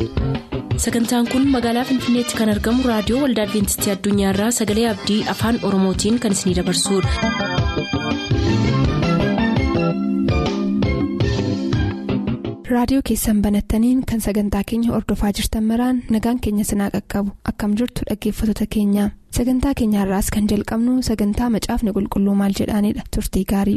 sagantaan kun magaalaa finfinneetti kan argamu raadiyoo waldaa adventistii addunyaarraa sagalee abdii afaan oromootiin kan isinidabarsudha. raadiyoo keessan banattaniin kan sagantaa keenya ordofaa jirtan maraan nagaan keenya sinaa qaqqabu akkam jirtu dhaggeeffattoota keenya sagantaa keenyaarraas kan jalqabnu sagantaa macaafni qulqulluu maal jedhaanidha turtii gaarii.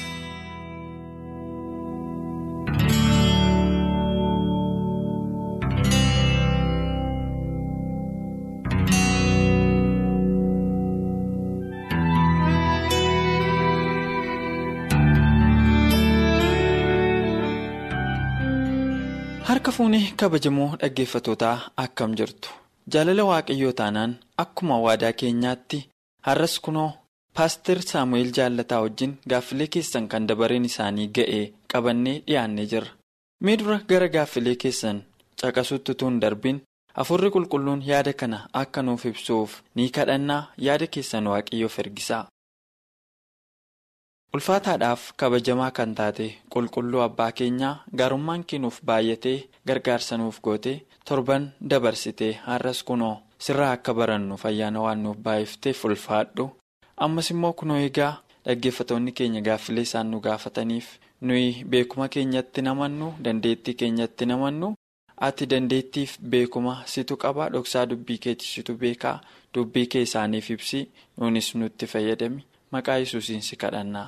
harka fuunee kabajamoo dhaggeeffatootaa akkam jirtu jaalala waaqayyoo taanaan akkuma waadaa keenyaatti har'as kunoo paaster saamu'eel jaallataa wajjin gaaffilee keessan kan dabareen isaanii ga'e qabannee dhiyaannee jirra mee dura gara gaaffilee keessan caqasutti utuu hin darbin hafuurri qulqulluun yaada kana akka nuuf ibsuuf ni kadhannaa yaada keessan waaqayyoof ergisaa. ulfaataadhaaf kabajamaa kan taate qulqulluu abbaa keenyaa gaarummaan keenuuf baay'atee gargaarsa nuuf goote torban dabarsitee har'as kunoo sirraa akka barannuuf ayyaana waan nuuf baay'ifteef ulfaadhu ammas immoo kunoo egaa dhaggeeffatoonni keenya gaaffilee isaan nu gaafataniif nuyi beekuma keenyatti namannu dandeettii keenyatti namannu ati dandeettiif beekuma situ qaba dhoksaa dubbii keetti situ beekaa dubbii kee isaaniif ibsi nuunis nutti fayyadami maqaa yesuusiin si kadhannaa.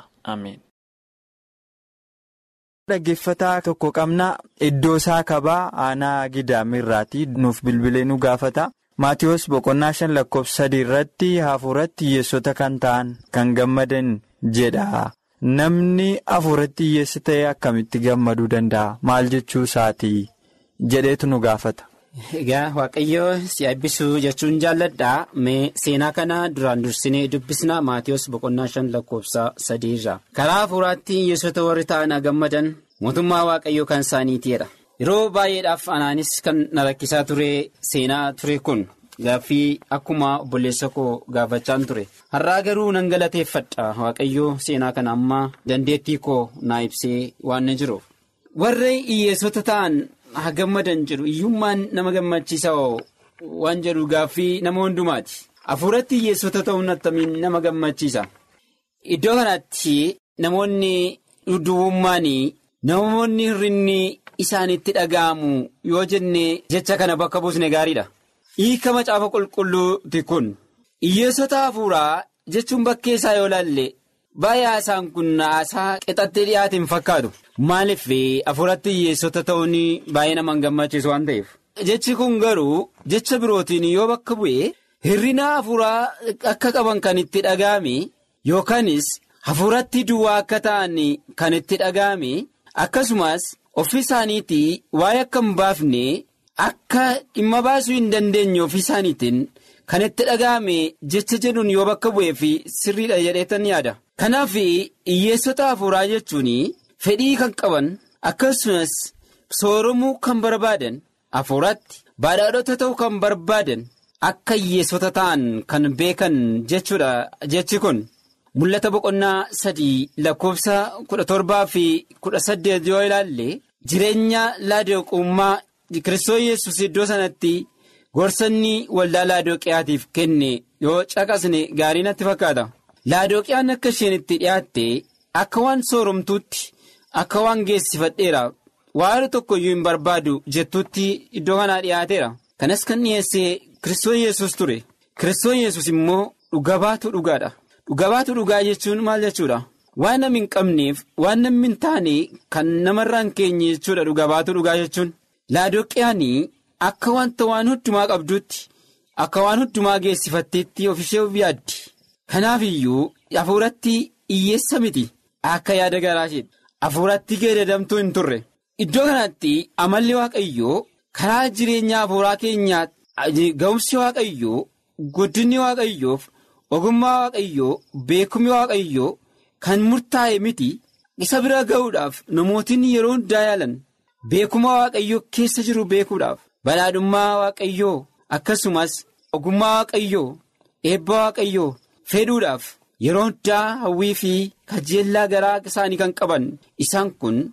dhaggeeffataa tokko qabna iddoo isaa kabaa aanaa gidaamirraatii nuuf bilbilee nu gaafata maatiyoos boqonnaa shan lakkoofsa sadii irratti hafuuratti hiyyeessota kan ta'an kan gammadan jedha namni hafuuratti hiyyeessa ta'e akkamitti gammaduu danda'a maal jechuu isaatii jedheetu nu gaafata. Egaa waaqayyoo si eebbisuu jechuun jaalladhaa mee seenaa kana duraan dursinee dubbisna maatiyoos boqonnaa shan lakkoofsa sadiirra karaa hafuuraatti hiyyeessota warri ta'an gammadan mootummaa waaqayyoo kan isaaniitiidha yeroo baay'eedhaaf anaanis kan na rakkisaa ture seenaa ture kun gaaffii akkuma obboleessa koo gaafachaan ture har'aa garuu nan galateeffadha waaqayyoo seenaa kana amma dandeettii koo naa ibsee waan jiruuf warri hiyyeessota ta'an. haa gammadan jedhu iyyummaan nama gammachiisa waan jedhu gaaffii nama hundumaati hafuuratti hiyyeessota ta'uun attamiin nama gammachiisa iddoo kanatti namoonni dhudhuubummaan namoonni hirrinni isaanitti dhaga'amu yoo jenne jecha kana bakka buusne gaariidha hiika macaafa qulqulluuti kun hiyyeessota hafuuraa jechuun bakkee isaa yoo laalle baay'ee haasaan kun haasaa qixattee dhiyaate hin fakkaatu. Maaliif hafuuratti hiyyeessota ta'uun baay'ee nama gammachiisu waan ta'eef. Jechi kun garuu jecha birootiin yoo bakka bu'e hirrina hafuuraa akka qaban kan itti dhaga'ame yookaanis hafuuratti duwwaa akka ta'an kan itti dhaga'ame akkasumas ofii isaaniitii waa'ee akka hin baafne akka dhimma baasuu hin dandeenye ofii isaaniitiin kan itti dhaga'ame jecha jedhuun yoo bakka bu'ee fi sirriidha jedheetan yaada. Kanaaf hiyyeessota hafuuraa jechuun. Fedhii kan qaban akkasumas sooromuu kan barbaadan hafuuratti badhaadhota ta'uu kan barbaadan akka hiyyeessota ta'an kan beekan jechuudha jechi kun mul'ata boqonnaa sadii lakkoofsa kudha torbaa fi kudha saddeet yoo ilaalle jireenya laadooqummaa kiristoos yesus iddoo sanatti gorsanni waldaa laadooqiyaatiif kenne yoo caqasne gaarii natti fakkaata laadooqiyaan akka isheen itti dhiyaatte akka waan sooromtuutti. Akka waan geessifadheera waan tokko iyyuu hin barbaadu jettuutti iddoo kanaa dhiyaateera. Kanas kan dhiyeessee Kiristoon yesus ture. Kiristoon yesus immoo dhugabaatu dhugaadha. Dhugabaatu dhugaa jechuun maal jechuudha? Waan namni hin qabneef waan namni hin taane kan namarraa hin keenye jechuudha dhugabaatu dhugaa jechuun. Laadoqiyaanii akka wanta waan hundumaa qabduutti akka waan hundumaa geessifatteetti ofishee of yaaddi. Kanaaf iyyuu hafuuratti hiyyeessa miti akka yaada garaasheedha. Hafuuratti geeddaramtuu hin turre iddoo kanatti amalli waaqayyoo karaa jireenya hafuuraa keenyaa ga'umsi waaqayyoo guddinni waaqayyoof ogummaa waaqayyoo beekumsi waaqayyoo kan murtaa'e miti isa bira ga'uudhaaf namootni yeroo hundaa yaalan beekumsa waaqayyoo keessa jiru beekuudhaaf badhaadhummaa waaqayyoo akkasumas ogummaa waaqayyoo eebba waaqayyoo fedhuudhaaf. Yeroo hundaa hawwii fi kajeellaa garaa isaanii kan qaban isaan kun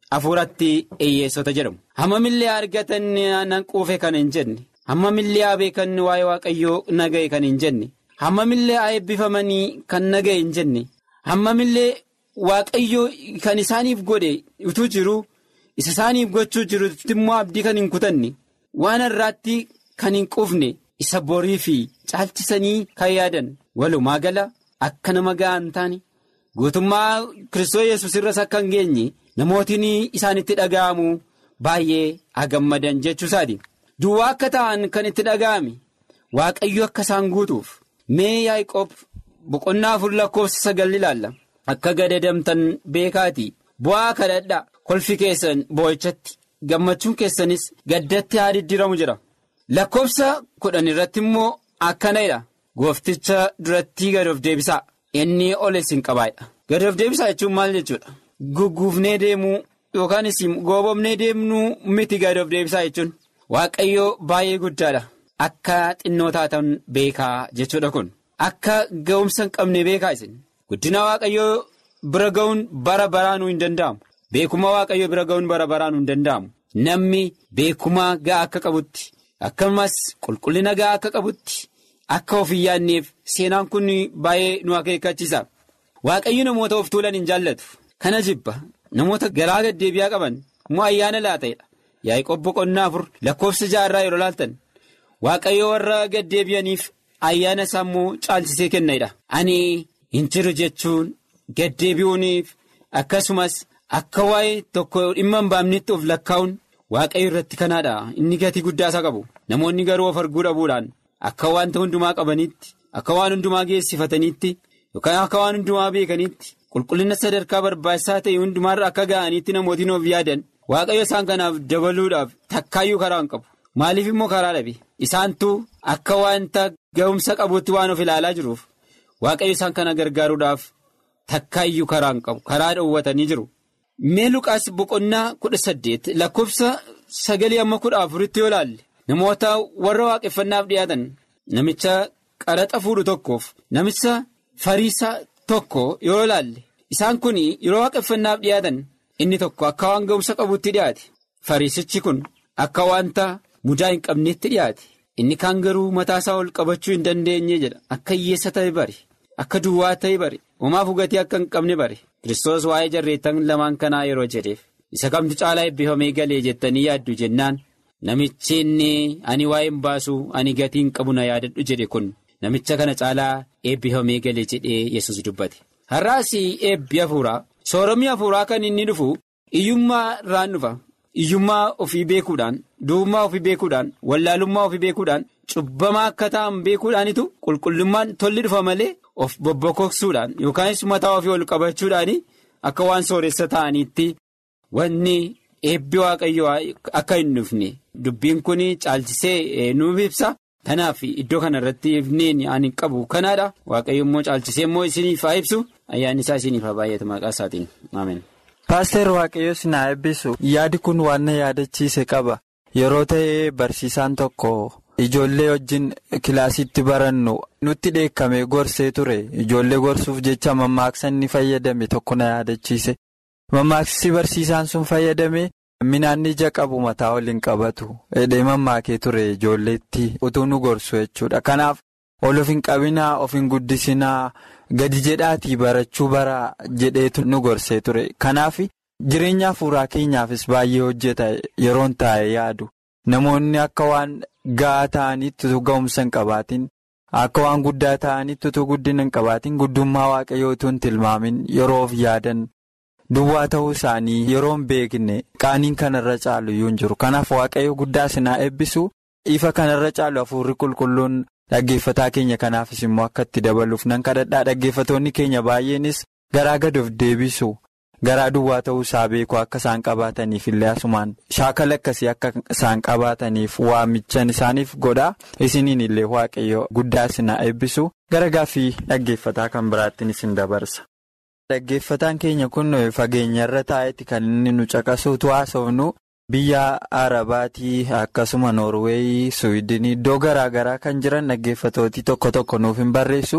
hafuuratti hiyyeessota jedhamu. Hammamillee argatan nan quufe kan hin jenne hammamillee haa beekan waa'ee waaqayyoo naga'e kan hin jenne hammamillee haa eebbifamanii kan naga'e hin jenne hammamillee waaqayyoo kan isaaniif godhe utuu jiru isa isaaniif gochuu jiru immoo abdii kan hin kutanne waan irraatti kan hin quufne isa borii fi caalchisanii kan yaadan walumaa gala akka nama ga'an taane guutummaa kiristoos yesus irras akka hin geenye namootiin isaanitti dhaga'amu baay'ee agammadan jechuusaati duwwaa akka ta'an kan itti dhaga'ame waaqayyo akka isaan guutuuf mee yaaqoob boqonnaa afur lakkoofsa sagal ilaalla akka gadadamtan beekaatii bu'aa kadhadhaa kolfi keessan boo'ichatti gammachuun keessanis gaddatti haa diddiiramu jira lakkoofsa kudhan irratti immoo akkana jedha goofticha duratti gad of deebisaa inni ol isin qabaadha gad of deebisaa jechuun maal jechuudha gugguufnee deemuu yookaanis goobomnee deemnuu miti gad of deebisaa jechuun waaqayyoo baay'ee guddaadha akka xinnoo taatan beekaa jechuudha kun akka ga'umsa hin qabne beekaa isin guddina waaqayyoo bira ga'uun bara baraanuu hin danda'amu beekuma waaqayyoo bira ga'uun bara baraanuu hin danda'amu namni beekuma ga'aa akka qabutti akkasumas qulqullina ga'aa akka qabutti akka of hin yaadneef seenaan kun baay'ee nu akeekkachiisa waaqayyo namoota of tuulan hin jaallatu kana jibba namoota garaa gaddeebi'aa qaban immoo ayyaana laata'edha yaaqoob boqonnaa afur lakkoofsa jaarraa yeroo laaltan waaqayyo warra gaddeebi'aniif ayyaana isaa immoo caalchisee kennedha ani hin jiru jechuun gaddeebi'uuniif akkasumas akka waa'ee tokko dhimma hin baamnetti of lakkaa'uun waaqayyo irratti kanaadha inni gatii guddaa isaa qabu namoonni garuu of arguu dhabuudhaan akka wanta hundumaa qabanitti akka waan hundumaa geessifatanitti yookaan akka waan hundumaa beekanitti qulqullina sadarkaa barbaachisaa ta'e hundumaarra akka ga'anitti namootiin of yaadan waaqayyo isaan kanaaf dabaluudhaaf takkaayyuu karaa hin qabu maaliif immoo karaa dhabe isaantu akka wanta ga'umsa qabuutti waan of ilaalaa jiruuf waaqayyo isaan kana gargaaruudhaaf takkaayyuu karaa hin qabu karaa dhoowwatanii jiru. mee luqaas boqonnaa kudha saddeet lakkoofsa sagalii amma kudha afuritti yoo laalle namoota warra waaqeffannaaf dhiyaatan namicha qaraxa fuudhu tokkoof namicha fariisaa tokko yoo laalle isaan kun yeroo waaqeffannaaf dhiyaatan inni tokko akka waan ga'umsa qabutti dhiyaate fariisichi kun akka wanta mudaa hin qabneetti dhiyaate inni kaan garuu mataasaa ol qabachuu hin dandeenye jedha akka hiyyeessa ta'e bare akka duwwaa ta'e bare homaaf hugatii akka hin qabne bare. Kiristoos waa'ee jarreettan lamaan kanaa yeroo jedheef isa kamtu caalaa eebbifamee galee jettanii yaaddu jennaan namichi inni ani waa'ee hin baasu ani gatii hin qabu na yaadadhu jedhe kun namicha kana caalaa eebbifamee galee jedhee yesus dubbate. Har'aas eebbi hafuuraa sooromii hafuuraa kan inni dhufu iyyummaa irraan dhufa iyyummaa ofii beekuudhaan du'ummaa ofii beekuudhaan wallaalummaa ofii beekuudhaan cubbamaa akka ta'an beekuudhaanitu qulqullummaan tolli dhufa malee. of bobbokoksuudhaan yookaanis mataa ofii ol qabachuudhaan akka waan sooressa ta'aniitti wanni eebbi waaqayyoo akka hin dhufne dubbiin kun caalchisee nuuf ibsa kanaaf iddoo kana irratti ifneen ani qabu kanaadha waaqayyo immoo caalchisee immoo isiniif haa ibsu ayyaanni isaa isiniif haa baay'atu maqaa isaatiin ameen. Paaster Waaqayyo sinaa eebbisu yaadi kun waan na yaadachiise qaba yeroo ta'ee barsiisaan tokko. Ijoollee wajjin kilaasitti barannu nutti dheekkamee gorsee ture ijoollee gorsuuf jecha mammaaksa inni fayyadame tokko na yaadachiise mammaaksi barsiisaan sun fayyadame minaan ija qabu mataa waliin qabatu hidhee mammaakee ture ijoolleetti utuu nu gorsu jechuudha kanaaf ol of hin qabinaa of hin guddisinaa gadi jedhaatii barachuu bara jedheetu nu gorsee ture kanaaf jireenya hafuuraa keenyaafis baay'ee hojjeta yeroon taa'e yaadu namoonni akka waan. Ga'aa ta'anitti utuu ga'umsa hin qabaatin akka waan guddaa ta'anitti utuu guddina hin qabaatin guddummaa waaqayyoo utuu hin tilmaamin yeroo of yaadan duwwaa ta'uu isaanii yeroo hin beekne qaaniin kanarra caalu iyyuu hin jiru kanaaf waaqayyo guddaa sinaa eebbisu ifa kanarra caalu hafuurri qulqulluun dhaggeeffataa keenya kanaafis immoo akka itti dabaluuf nan kadhadhaa dhaggeeffatoonni keenya baay'eenis garaa gad of deebisu. Garaa duwwaa ta'uu isaa beeku akka isaan qabaataniif illee asumaan shaakala akkasii akka isaan qabaataniif waamichan isaaniif godhaa isiniin illee waaqayyo guddaa sinaa eebbisu gara gaaffii dhaggeeffataa kan biraattiin isin dabarsa. Dhaggeeffataan keenya kun fageenya irra taa'etti kan inni nu caqasuutu haasofnu biyya Arabaatii akkasuma Noorweeyii Suwiidinii iddoo garaa garaa kan jiran dhaggeeffatootii tokko tokko nuuf hin barreessu.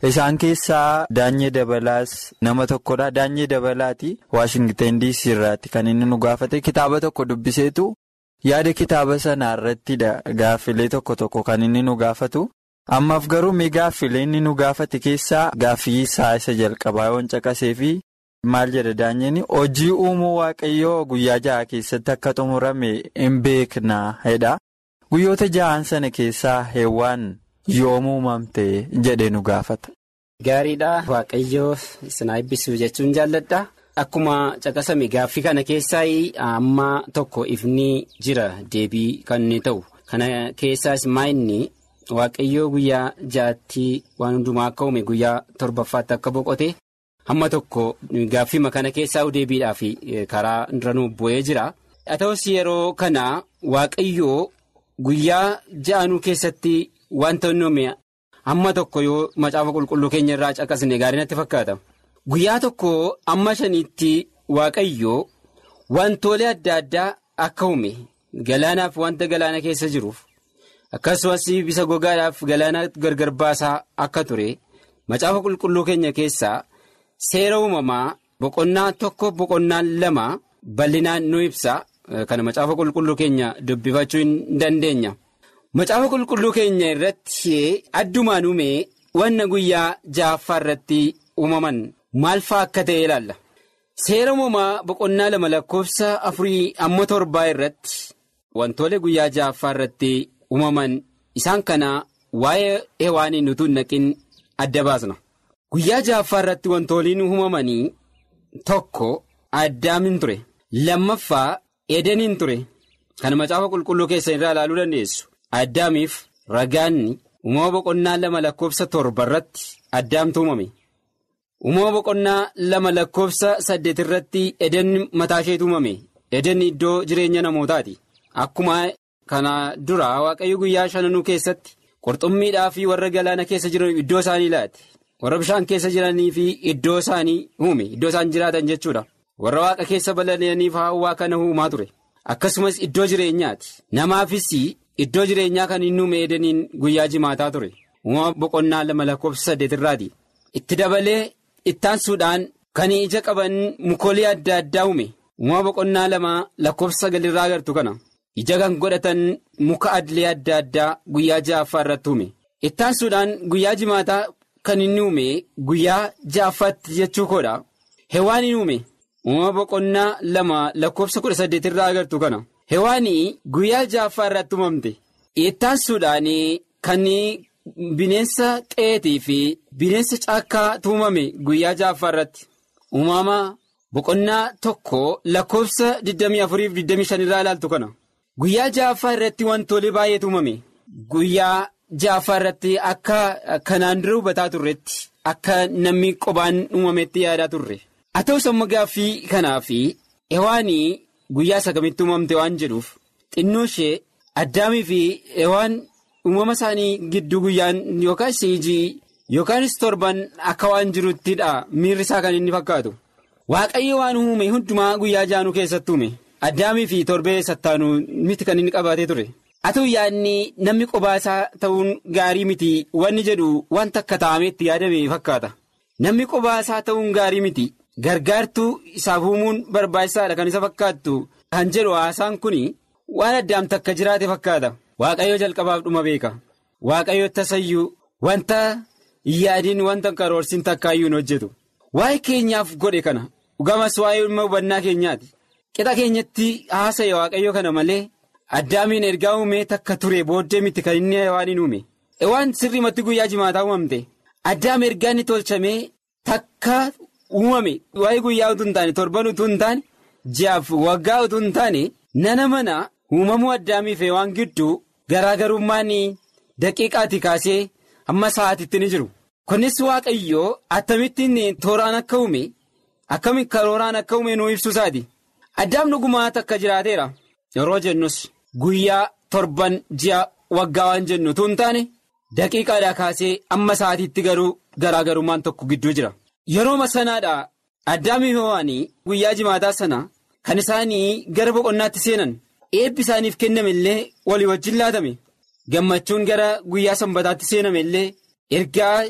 Isaan keessaa Daanyee Dabalaas nama tokkodha. Daanyee Dabalaati Waashingten DC irraatti kan inni nu gaafate kitaaba tokko dubbiseetu yaada kitaaba sanaa irrattidha gaaffilee tokko tokko kan inni nu gaafatu. Ammaaf garuu mee gaaffilee inni nu gaafate keessaa gaaffii isaa isa jalqabaa yoon caqasee fi maal jedha Daanyeen hojii uumuu waaqayyoo guyyaa ja'a keessatti akka xumurame hin beeknaa jedha. Guyyoota ja'an sana keessaa heewwaan yoom uumamte jedhee nu gaafata. Gaariidha waaqayyoo isin eebbisuu jechuun jaalladha. Akkuma caqasame gaaffii kana keessaa amma tokko ifni jira deebii kan inni ta'u. Kana keessaas maa inni waaqayyoo guyyaa ja'atti waan hundumaa akka uume guyyaa torbaffaatti akka boqote hamma tokko gaaffii kana keessaa deebiidhaaf karaa duranuu bu'ee jira. Haa ta'us yeroo kana waaqayyoo guyyaa ja'anuu keessatti wanta inni uume hamma tokko yoo macaafa qulqulluu keenya irraa caqasne gaarii natti fakkaata. Guyyaa tokko amma shaniitti waaqayyoo wantoolee adda addaa akka uume galaanaaf wanta galaana keessa jiruuf akkasumas bisa gogaadhaaf galaana gargar baasaa akka ture macaafa qulqulluu keenya keessaa seera uumamaa boqonnaa tokko boqonnaa lama bal'inaan nu ibsa kana macaafa qulqulluu keenya dubbifachuu hin dandeenya. Macaafa qulqulluu keenya irratti addumaan uume wanna guyyaa ja'affaa irratti uumaman maal fa'aa akka ta'e ilaalla. Seera uumamaa boqonnaa lama lakkoofsa afurii amma torbaa irratti wantoolee guyyaa ja'affaa irratti uumaman isaan kana waa'ee hewaaniin utuu hin naqin adda baasna. Guyyaa ja'affaa irratti wantooliin uumamanii tokko addaamin ture. Lammaffaa edeniin ture. Kana macaafa qulqulluu keessan irraa ilaaluu dandeessu. Addaamiif ragaanni uumama boqonnaa lama lakkoofsa torba irratti addaamtu uumame. Uumama boqonnaa lama lakkoofsa saddeet irratti eden mataa isheetu uumame. Eden iddoo jireenya namootaati. Akkuma kana dura waaqayyo guyyaa shananuu keessatti qurxummiidhaa fi warra galaana keessa jiran iddoo isaanii laate. Warra bishaan keessa jiranii fi iddoo isaanii uume. Iddoo isaan jiraatan jechuudha. Warra waaqa keessa balali'aniif hawwaa kana uumaa ture. Akkasumas iddoo jireenyaati. Namaafis. Iddoo jireenyaa kan inni uume edeniin guyyaa jimaataa ture. Uumama boqonnaa lama lakkoofsa saddeet irraati. Itti dabalee ittaansuudhaan kan ija qaban mukoolii adda addaa uume. Uumama boqonnaa lama lakkoofsa sagalirraa agartu kana. Ija kan godhatan muka adilee adda addaa guyyaa ja'affaa irratti uume. Ittaansuudhaan guyyaa jimaataa kan inni uume guyyaa ja'affaatti jechuu koodha. Hewaaniin uume. Uumama boqonnaa lama lakkoofsa kudha saddeet irraa agartu kana. Hewaanii guyyaa ja'affaa irratti uumamte. Ittaansuudhaan kan bineensa qe'eetii fi bineensa caakkaa uumame guyyaa ja'affaa irratti. Uumama boqonnaa tokko lakkoofsa 24-25 irraa ilaaltu kana. Guyyaa ja'affaa irratti wantoolee baay'eetu uumame. Guyyaa ja'affaa irratti akka kanaan dura hubataa turretti akka namni qobaan uumametti yaadaa turre. Haa ta'us amma gaaffii kanaa fi hewaanii guyyaa sagamitti uumamte waan jedhuuf xinnoo ishee addaamii fi hewaan uumama isaanii gidduu guyyaan yookaan siijii yookaanis torban akka waan jiruttidha miirri isaa kan inni fakkaatu. Waaqayyo waan uume hundumaa guyyaa jaanuu keessatti uume addaamii fi torbee sattaanuu miti kan inni qabaatee ture. Haa ta'u yaadni namni qobaa isaa ta'uun gaarii miti wanni jedhu wanta akka taa'ameetti yaadame fakkaata. Namni qobaa isaa ta'uun gaarii miti. Gargaartuu isaaf uumuun barbaachisaadha kan isa fakkaattu kan jedhu haasaan kun waan addaamta akka jiraate fakkaata. Waaqayyo jalqabaaf dhuma beeka. Waaqayyo tasayyuu wanta yaadiin wanta karoorsiin takkaayyuu hin hojjetu. Waa'ee keenyaaf godhe kana dhugamas waa'ee dhimma hubannaa keenyaati. Qixa keenyatti haasa'e waaqayyo kana malee addaamiin ergaa uumee takka ture booddee miti kan inni waan hin uume. Waan sirriimatti guyyaa jimaataa uumamte. Addaam ergaa inni tolchamee takka. uumame waa'ee guyyaa utuu hin taane torban utuu hin taane ji'aaf waggaa utuu hin taane nana mana uumamuu addaamiif waan gidduu garaagarummaan daqiiqaatti kaasee hamma sa'aatitti ni jiru. Kunis waaqayyoo akkamittiin tooraan akka uume akkamitti karooraan akka uume nuu ibsu isaati. Addaam dhugumaa takka jiraateera yeroo jennus guyyaa torban ji'a waggaa waan jennu utuu hin taane daqiiqaadhaa kaasee amma sa'aatiitti garuu garaagarummaan tokko gidduu jira. Yeroo sanaadha addaamii ho'anii guyyaa jimaataa sana kan isaanii gara boqonnaatti seenan eebbi isaaniif kenname illee walii wajjin laatame gammachuun gara guyyaa sanbataatti seename illee ergaa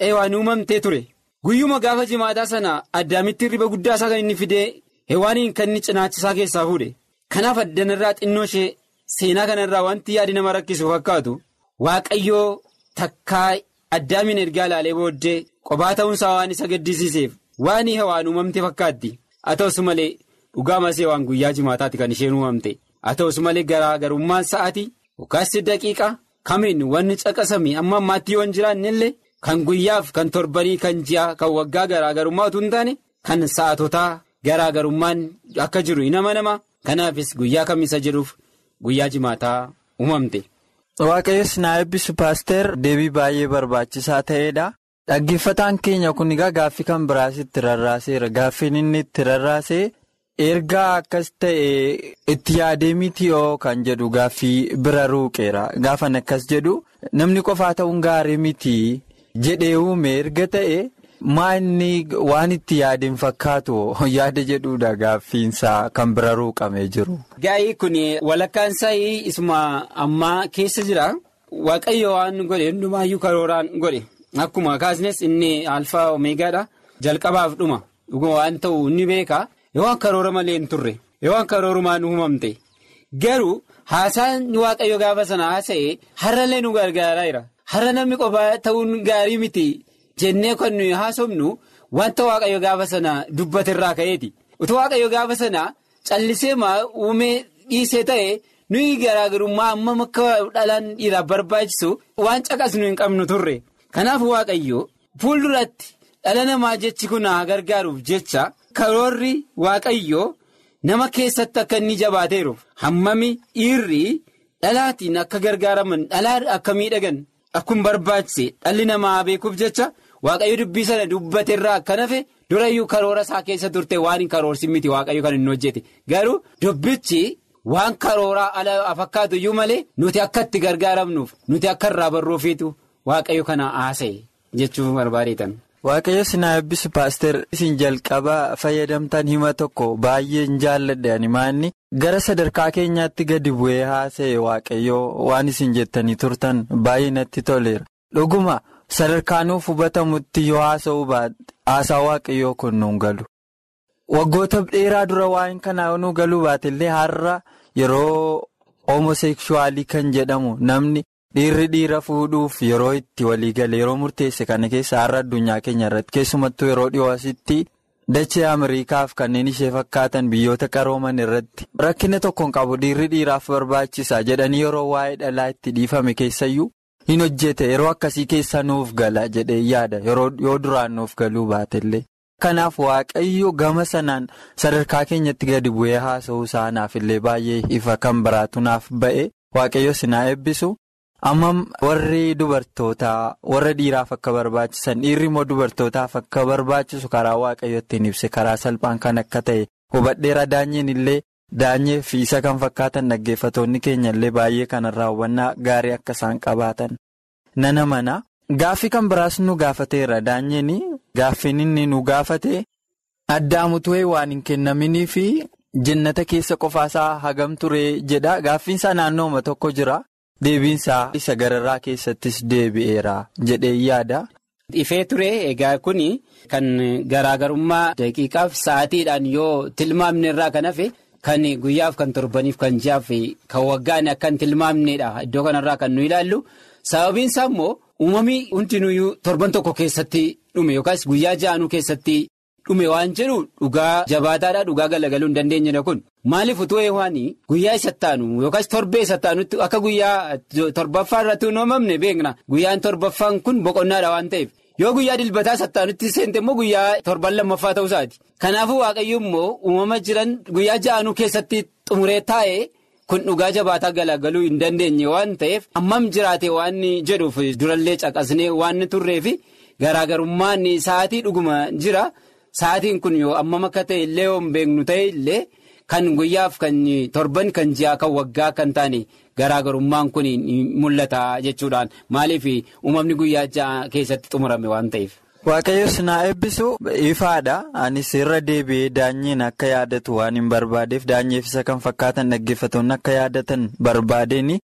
hewaan uumamtee ture guyyuma gaafa jimaataa sana addaamitti riba guddaa isaa kan inni fidee hewaaniin kan inni cinaachisaa keessaa fuudhe kanaaf addanarraa xinnoo ishee seenaa kanarraa wanti yaadi nama rakkisu fakkaatu waaqayyoo takkaa addaamiin ergaa ilaalee booddee qophaa ta'uunsaa waan isa gaddisiiseef waan hewaan uumamte fakkaatti haa ta'us malee dhugaa masee waan guyyaa jimaataatti kan isheen uumamte haa ta'us malee garaagarummaan sa'aatii yookaas daqiiqa kamiin wanni caqasame amma ammaatti yoo hin jiraanne illee kan guyyaaf kan torbanii kan ji'a kan waggaa garaagarummaa utuu hin taane kan sa'aatotaa garaagarummaan akka jiru hin amanama kanaafis guyyaa kamisa jedhuuf guyyaa jimaataa uumamte. Waaqayyoon na eebbisu paaster deebii baay'ee barbaachisaa ta'edha. Dhaggeeffataan keenya kun egaa gaaffii kan biraas itti rarraaseera. Gaaffiin inni itti rarraasee ergaa akkas ta'e itti yaadee miti yoo kan jedhu gaaffii bira ruuqeera. Gaafan akkas jedhu namni qofaa ta'uun gaarii miti jedhee uume erga ta'e maa inni waan itti yaadeen fakkaatu yaada jedhuudha gaaffiinsaa kan bira ruuqamee jiru. Gaa'ii kun walakkaan isaa isuma ammaa keessa jira. Waaqayyo waan godhe hundumaayyuu karooraan godhe. Akkuma kaasnes inni alfaa omeegaadha. Jalqabaaf dhuma. Dhuguma waan ta'u inni beeka. Yoo waan karoora malee hin turre. Yoo waan karoorumaan uumamte. Garuu haasaan waaqayyo gaafa sana haasa'e har'allee nu gargaaraa jira. Har'a namni qofaa ta'uun gaarii miti. Jennee kan nuyi haasofnu wanta waaqayyo gaafa sana dubbaterraa ka'eeti. Utuu waaqayyo gaafa sana callisee maa uumee dhiisee ta'e nuyi garaagarummaa amma akka dhalaan dhiiraaf barbaachisu waan caqasnu hin qabnu turre. Kanaaf waaqayyo fuulduratti dhala namaa jechi kun haa gargaaruuf jecha karoorri waaqayyo nama keessatti akka inni jabaateeruuf hammami dhiirri dhalaatiin akka gargaaraman dhalaa akka miidhagan akkuma barbaachise dhalli namaa beekuuf jecha. Waaqayyo dubbii sana dubbateerraa akka nafe durayyuu karoora isaa keessa turte waan hin karoorsin miti waaqayyo kan hin hojjete garuu dubbichi waan karooraa ala fakkaatu iyyuu malee nuti akka itti gargaaramnuuf nuti akka irraa barruufiitu waaqayyo kana haasa'e jechuun barbaadeetan. Waaqayyo sinaa eebbisu paaster isin jalqaba fayyadamtan hima tokko baay'ee hin jaalladhe animaanni gara sadarkaa keenyaatti gadi bu'ee haasa'e waaqayyo waan isin jettanii turtan baay'ee natti toleera dhuguma. sadarkaanuuf hubatamutti yoo haasa'uu baate haasaa waaqayyoo kun nuun galu waggoota dheeraa dura waa'een kanaa nu galuu baate illee har'a yeroo homosekshuwaalii kan jedhamu namni dhiirri dhiira fuudhuuf yeroo itti walii gale yeroo murteesse kana keessa har'a addunyaa keenya irratti keessumattuu yeroo dhiyoo asitti dachee Ameerikaaf kanneen ishee fakkaatan biyyoota qarooman irratti rakkina tokkoon qabu dhiirri dhiiraaf barbaachisa jedhanii yeroo waa'ee dhalaa itti dhiifame keessayyuu. hin hojjete yeroo akkasii keessa nuuf gala jedhee yaada yoo duraan nuuf galuu baatellee kanaaf waaqayyo gama sanaan sadarkaa keenyatti gadi bu'ee haasa'uu isaanaaf illee baay'ee ifa kan biraatu naaf ba'e waaqayyo sinaa eebbisu ammam warri dubartootaa warra dhiiraaf akka barbaachisan dhiirri immoo dubartootaaf akka barbaachisu karaa waaqayyo ittiin ibse karaa salphaan kan akka ta'e hubadheera daanyeen illee. Daanyee fi isa kan fakkaatan dhaggeeffatoonni keenya illee baay'ee kanarraa hubannaa gaarii akka isaan qabaatan nana mana gaaffii kan biraas nu gaafateera daanyeen gaaffiin inni nu gaafate addaamutu waan hin kennaminii fi jannata keessa qofaasaa hagam ture jedha gaaffiinsaa naannooma tokko jira deebiinsaa isa gararraa keessattis deebi'eera jedhee yaada. Ifee ture egaa kun kan garaagarummaa daqiiqaaf sa'aatiidhaan yoo tilmaamne irraa kan hafe. Kan guyyaaf kan torbaniif kan ji'aaf kan waggaan akka hin tilmaamnedha iddoo kanarraa kan nu ilaallu sababiin isaa immoo uumamii hundinuyyuu torban tokko keessatti dhume yookaas guyyaa ja'anuu keessatti dhume waan jedhu dhugaa jabaataadha dhugaa galagaluu hin dandeenyedha kun maaliif utuu eewwaanii guyyaa isa taanu yookaas torbee isa taanutti akka guyyaa torbaffaa irratti hin uumamne beekna guyyaan torbaffaan kun boqonnaadha waan ta'eef. yoo guyyaa dilbataa sattaanutti seente immoo guyyaa torban lammaffaa ta'uu isaati kanaafuu waaqayyo immoo uumama jiran guyyaa ja'anuu keessatti xumuree taa'e kun dhugaa jabaataa galagaluu hin dandeenye waan ta'eef hammam jiraate waan jedhuuf durallee caqasnee waan turreef garaagarummaan sa'aatii dhuguma jira sa'aatiin kun yoo hammam akka ta'e illee yoo hin beeknu ta'e illee kan guyyaaf kan torban kan ji'a kan waggaa kan taane. Garaagarummaan kun mul'ata jechuudhaan maaliif uumamni guyyaa ja'a keessatti xumurame waan ta'eef. Waaqayyo sinaa eebbisu ifaadha. Anis irra deebi'ee daanyeen akka yaadatu waan hin barbaadeef daanyeef isa kan fakkaatan dhaggeeffatoonni akka yaadatan barbaadeen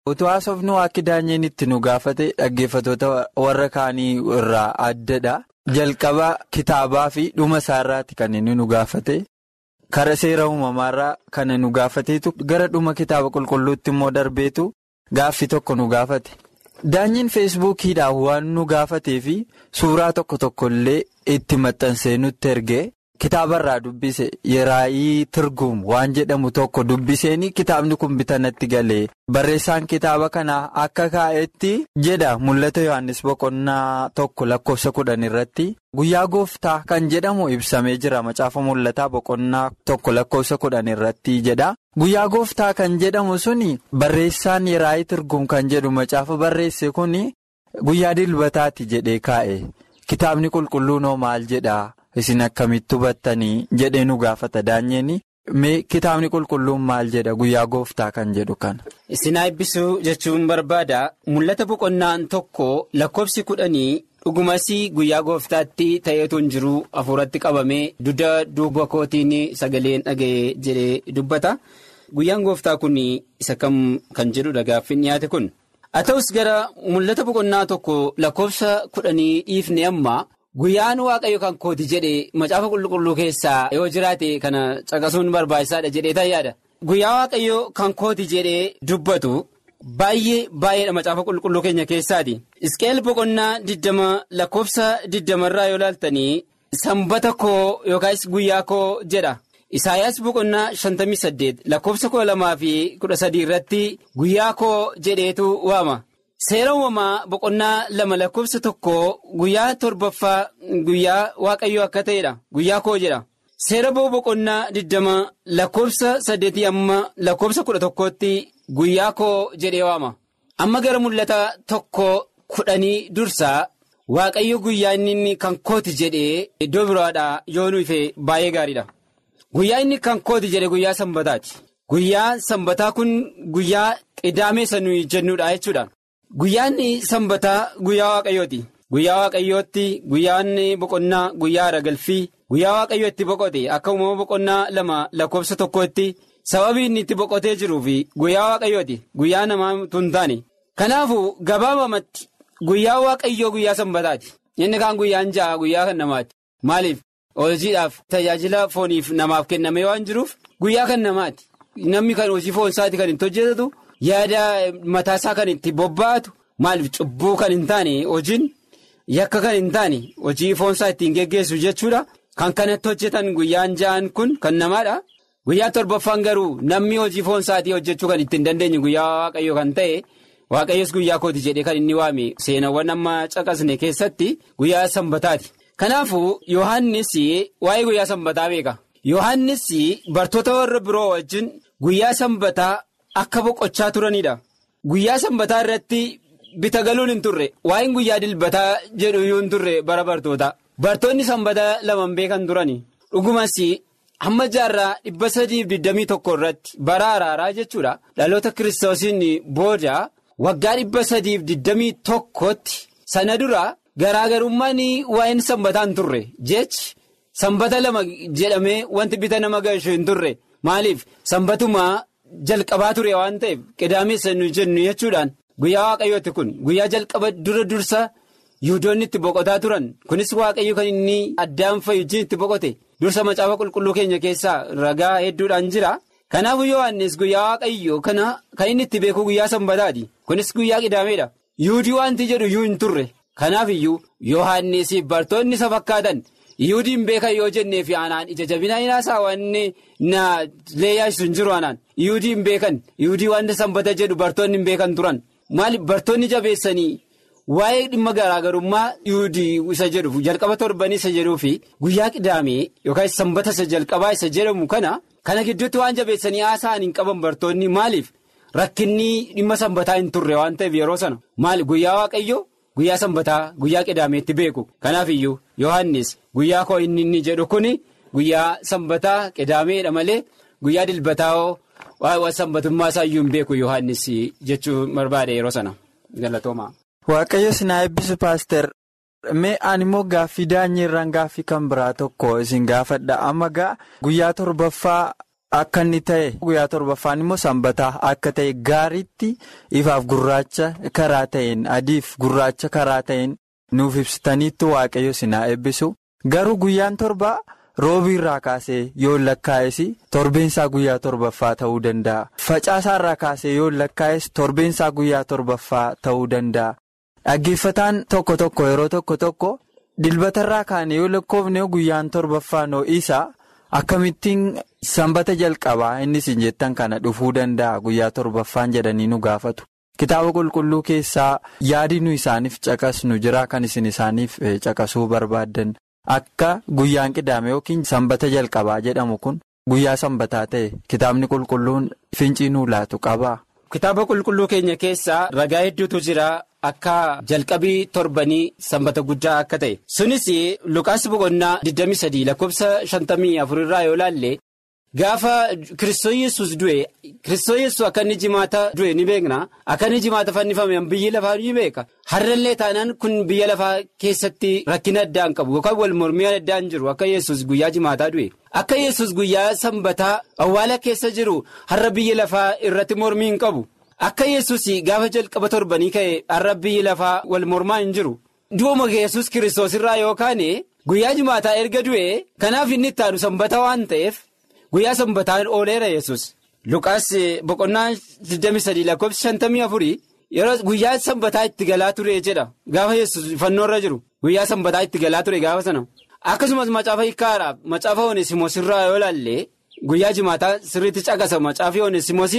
Utuu haasofnu akka daanyeen itti nu gaafate dhaggeeffatoota warra kaanii irraa addadha. Jalqaba kitaabaa fi dhuma isaarraati kan inni nu gaafate. Kara seera uumamaarraa kan nu gaafateetu gara dhuma kitaaba qulqulluutti immoo darbeetu gaaffii tokko nu gaafate. Daanyiin feesbuukiidhaan waan nu gaafatee fi suuraa tokko tokko illee itti maxxansee nutti ergee kitaabarraa dubbise yeraayii tirguum waan jedhamu tokko dubbiseen kitaabni kun bitanatti galee barreessaan kitaaba kanaa akka kaa'etti jedha mul'ata yohannis boqonnaa tokko lakkoofsa kudhan irratti guyyaa gooftaa kan jedhamu ibsamee jira macaafa mul'ataa boqonnaa tokko lakkoofsa kudhan irratti jedha. Guyyaa gooftaa kan jedhamu suni barreessaan yeraayii tirguum kan jedhu macaafa barreesse kun guyyaa dilbataati jedhee kaa'e kitaabni qulqulluun hoo maal jedhaa isin akkamitti hubattanii jedhee nu gaafata daanyeen mee kitaabni qulqulluun maal jedha guyyaa gooftaa kan jedhu kana. Isin eebbisuu jechuun barbaada mul'ata boqonnaan tokko lakkoofsi kudhanii. dhugumasii guyyaa gooftaatti ta'eetu hin jiru hafuuratti qabamee dudda duuba kootiin sagaleen dhaga'ee jedhee dubbata guyyaan gooftaa kun isa kam kan jedhudha gaaffiin dhiyaate kun haa ta'us gara mul'ata boqonnaa tokko lakkoofsa kudhanii dhiifne amma guyyaan waaqayyo kan kooti jedhe macaafa qulqulluu keessaa yoo jiraate kana caqasuun barbaachisaadha jedhee tayyaadha guyyaa waaqayyo kan kooti jedhee dubbatu. Baay'ee baay'eedha macaafa qulqulluu keenya keessaati. Isqeel boqonnaa diddama lakkoofsa diddamarraa yoo ilaaltanii sanbata koo yookaas guyyaa koo jedha. Isaayyaas boqonnaa shantamii saddeet lakkoofsa kudha lamaa fi kudha sadii irratti guyyaa koo jedheetu waama. Seera uumamaa boqonnaa lama lakkoofsa tokko guyyaa torbaffaa guyyaa waaqayyoo akka ta'edha. Guyyaa koo jedha. Seera boo boqonnaa diddama lakkoofsa saddeetii amma lakkoofsa kudha tokkootti. Guyyaa koo jedhee waama amma gara mul'ata tokko kudhanii dursaa waaqayyo guyyaa inni kan kooti jedhee iddoo biraadhaa yoo nuyi baay'ee gaariidha. Guyyaa inni kan kooti jedhe guyyaa sanbataati. Guyyaa sanbataa kun guyyaa qidaamee nuyi jennuudha jechuudha. Guyyaan sanbataa guyyaa waaqayyooti. Guyyaa waaqayyootti guyyaan boqonnaa guyyaa aragalfii guyyaa waaqayyo itti boqote akka uumama boqonnaa lama lakkoofsa tokkotti. Sababii inni itti boqotee jiruu fi guyyaa waaqayyooti guyyaa namaa tun taane kanaafuu gabaabamatti guyyaa waaqayyoo guyyaa sanbataati inni kaan guyyaan ja'a guyyaa kan namaati maaliif hojiidhaaf tajaajila fooniif namaaf kenname waan jiruuf guyyaa kan namaati namni kan hojii foonsaati kan itti hojjetatu yaada mataasaa kan itti bobba'atu maaliif cubbuu kan hin taane hojiin yakka kan hin taane hojii foonsaa ittiin geggeessu jechuudha kan kanatti hojjetan guyyaan ja'an kun kan namaadha. Guyyaa torbaffaan garuu namni hojii foonsaatii hojjechuu kan ittiin dandeenye guyyaa waaqayyo kan ta'e waaqayyos guyyaa kooti jedhee kan inni waame seenawwan amma caqasne keessatti guyyaa sanbataati. Kanaafuu Yohaannis waa'ee guyyaa sanbataa beeka. Yohaannis bartoota warra biroo wajjin guyyaa sanbataa akka boqochaa turanidha. Guyyaa sanbataa irratti bita galuun hin turre waa'een guyyaa dilbataa jedhu iyyuu hin turre bara bartoota. Bartoonni sanbataa lamaan beekan turani. Dhugumas. hamma jaarraa dhibba sadiif digdamii tokko irratti bara araaraa jechuudha dhaloota kiristoosiin booda waggaa dhibba sadiif digdamii tokkotti sana dura garaagarummaan waa'een sanbataa hin turre jechi sanbata lama jedhamee wanti bita nama galchu hin turre maaliif sanbatuma jalqabaa ture waan ta'eef qidaameessa nu jennu jechuudhaan guyyaa waaqayyooti kun guyyaa jalqaba dura dursa yihudoonni itti boqotaa turan kunis waaqayyo kan inni addaan fayyujiin itti boqote. dursa macaafa qulqulluu keenya keessaa ragaa hedduudhaan jira kanaafuu yohannis guyyaa waaqayyo kana kan inni itti beeku guyyaa sanbataati kunis guyyaa qidaameedha yihudii wanti jedhu iyyuu hin turre kanaaf iyyuu yohannis bartoonni isa fakkaatan yihudiin beekan yoo jennee fi aanaan ija jabinaa hinaasaa wanni na leeyyaasisu hin jiru aanaan yihudiin beekan yihudii wanta sanbata jedhu bartoonni hin beekan turan maaliif bartoonni jabeessanii. Waa'ee dhimma garaagarummaa yuudii isa jedhu jalqaba torbanii isa jedhuu fi guyyaa qidaamee yookaan sanbata isa jalqabaa isa jedhamu kana kana gidduutti waan jabeessanii haasa'an hin qaban bartoonni maaliif rakkinni dhimma sanbataa hin turre waan ta'eef yeroo sana maali guyyaa waaqayyo guyyaa sanbataa guyyaa qidaameetti beeku kanaaf iyyuu yohannis guyyaa koo inni inni jedhu kuni guyyaa sanbataa qidaameedha malee guyyaa dilbataa waa'ee sanbatummaa isaa iyyuu hin beeku yohannis jechuu barbaade yeroo sana galatooma. Waaqayyo sinaa eebbisu paaster mee ani immoo gaaffii daanyiirraan gaaffii kan biraa tokko isin gaafadha amma gaa guyyaa torbaffaa akka inni ta'e guyyaa torbaffaan immoo sanbataa akka ta'e gaariitti ifaaf gurraacha karaa ta'een adiif gurraacha karaa ta'een nuuf ibsitaniitti waaqayyo sinaa eebbisu garuu guyyaan torbaa roobii irraa kaasee yoo lakkaa'es torbeensaa guyyaa torbaffaa ta'uu danda'a facaasaa irraa kaasee yoo lakkaa'es torbeensaa guyyaa torbaffaa ta'uu danda'a dhaggeeffataan tokko tokko yeroo tokko tokko dilbata irraa kaane yoo lakkoofne guyyaan torbaffaa noo'isaa. Akkamittiin sanbata jalqabaa innis hin jettan kana dhufuu danda'a guyyaa torbaffaan jedhanii nu gaafatu. Kitaaba qulqulluu keessaa yaadi nu isaaniif caqasnu jira kan isin isaaniif caqasuu barbaaddan. Akka guyyaan qidaame yookiin sanbata jalqabaa jedhamu kun guyyaa sanbataa ta'e kitaabni qulqulluun fincii nuu laatu qaba. Kitaaba qulqulluu keenya keessaa ragaa hedduutu jira. Akka jalqabii torbanii sanbata guddaa akka ta'e sunis lukaas boqonnaa 23 lakkoofsa 54 irraa yoo laalle gaafa kiristoos yesus du'e kiristoos yesus akka inni jimaata du'e ni beekna akka inni jimaata fannifame biyyi lafaa ni beeka har'allee taanaan kun biyya lafaa keessatti rakkina addaan qabu yookaan wal mormii addaan jiru akka yesus guyyaa jimaataa du'e akka yesus guyyaa sanbataa awwaala keessa jiru har'a biyya lafaa irratti mormii hin qabu. Akka yesus gaafa jalqaba torbanii ka'e har'a biyyi lafaa wal mormaa hin jiru. Du'uma yesus kiristoos irraa yookaan guyyaa jimaataa erga du'e kanaaf inni itti aanu sanbata waan ta'eef guyyaa sanbataan ooleera yesus Luqaas boqonnaa 23 lakkoofsa 54 yeroo guyyaa sanbataa itti galaa ture jedha gaafa yesus fannoorra jiru guyyaa sanbataa itti galaa ture gaafa sana. Akkasumas macaafa hiikkaadhaaf macaafa oneesimoos irraa yoo ilaalle guyyaa jimaataa sirriitti caqasa macaafi oneesimoos.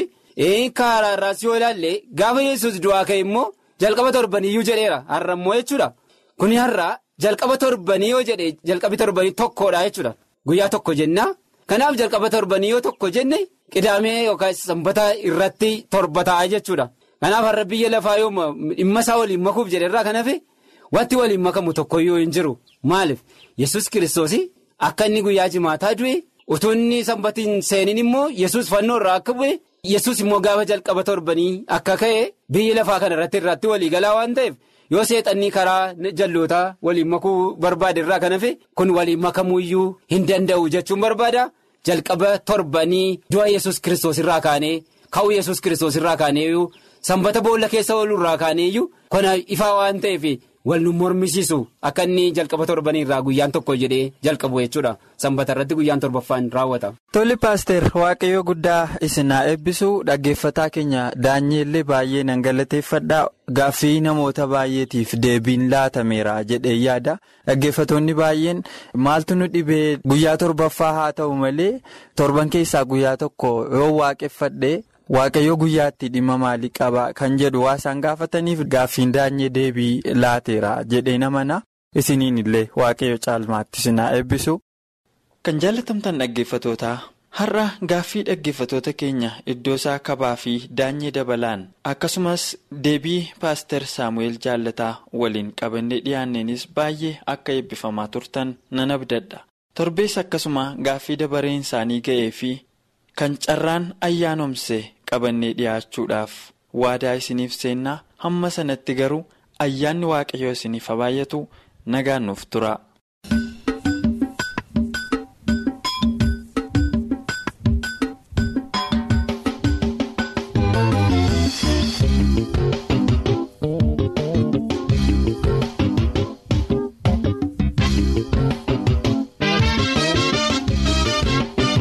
Karaa irraas yoo ilaalle gaafa yesus du'aa ka'e immoo jalqaba torbaniyyuu jedheera har'a immoo jechuudha kuni har'a jalqaba torbanii yoo jedhe jalqabi torbanii tokkodha jechuudha guyyaa tokko jenna kanaaf jalqaba torbanii yoo tokko jenne qidaamee yookaan sanbata irratti torba ta'a jechuudha kanaaf har'a biyya lafaa yoo dhimma isaa waliin makuuf jedherraa kan hafe wanti waliin makamu tokkoyyuu hin jiru maaliif yesus kiristoos akka inni guyyaa jimaataa du'e utuu inni sanbatiin seeniin immoo yesus fannoo irraa akka bu'e. yesus immoo gaafa jalqaba torbanii akka ka'e biyyi lafaa kana irratti irratti walii galaa waan ta'eef yoo seexannii karaa jallootaa waliin makuu barbaade irraa kan hafe kun waliin makamuuyyuu hin danda'u jechuun barbaada jalqaba torbanii du'a yesus kiristoos irraa kaanee ka'uu yesus kiristoos irraa kaaneeyyuu sanbata boolla keessa ooluu irraa kaaneeyyuu kana ifaa waan ta'eef wal nu mormisiisu akka inni jalqaba torbanii irraa guyyaan tokko jedhee jalqabu jechuudha sanbata irratti guyyaan torbaffaan raawwata. Tole paaster waaqayyo guddaa isin haa eebbisu dhaggeeffataa keenya daanyeellee baay'ee nan galateeffadha gaaffii namoota baay'eetiif deebiin laatameera jedhee yaada dhaggeeffatoonni baay'een maaltu nu dhibee guyyaa torbaffaa haa ta'u malee torban keessaa guyyaa tokko yoo waaqeffadhe. Waaqayyo guyyaatti dhimma maalii qaba kan jedhu waa isaan gaafataniif gaaffiin daanyee deebii laateera jedhee namana isiniin illee waaqayyo caalmaatti isin haa eebbisu. Kan jaallatamtan dhaggeeffatootaa har'a gaaffii dhaggeeffatoota keenya iddoo isaa kabaa fi daanyee dabalaan akkasumas deebii paaster saamu'eel jaallataa waliin qabannee dhiyaanneenis baay'ee akka eebbifamaa turtan nan abdadha torbees akkasuma gaaffii dabareen isaanii ga'ee fi. Kan carraan ayyaanomse qabannee dhiyaachuudhaaf waadaa isiniif seennaa hamma sanatti garuu ayyaanni waaqayyoo isiniif haa baay'atu nagaan nuuf tura.